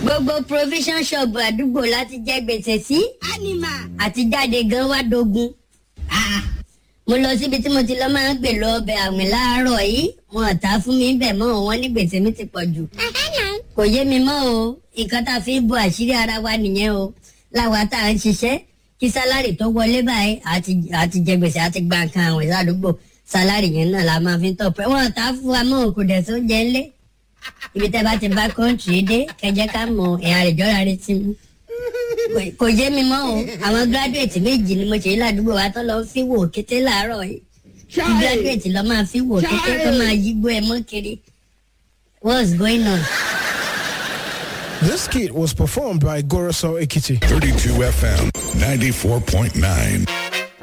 gbogbo provision shop àdúgbò láti jẹ gbèsè sí ánìmà. àti jáde gan wá dogun. mo lọ síbi tí mo ti lọ máa ń gbè lọ ọbẹ̀ àwìn láàárọ̀ yìí wọn ò ta fún mi bẹ̀ mọ́ wọn ní gbèsè mi ti pọ̀ jù. kò yé mi mọ́ o nǹkan tá a fi ń bo àṣírí ara wa nìyẹn o láwa tá à ń ṣiṣẹ́ kí sálárì tó wọlé báyìí àti àti jẹ gbèsè àti gba nǹkan àwìn ládùúgbò sálárì yẹn náà la máa fi ń tọpẹ wọn ò ta fún wa mọ́ kò dẹ̀ tó jẹ ńlẹ̀ ibi tẹ́ bá ti bá kọ́ńtì dé kẹjẹ ká mọ ẹ̀yà rẹ̀ jọ́ra rẹ̀ ti mú kò- kò yé mi mọ́ o àwọn gíráduwétì méjì ni mo ṣe ládùúgbò wa tó lọ fi wò kété láàárọ̀ yìí kí gíráduwétì lọ máa fi wò kété tó máa yígbó ẹ mọ́ kiri what's going on. This kit was performed by Goroso Ekiti. 32 FM 94.9.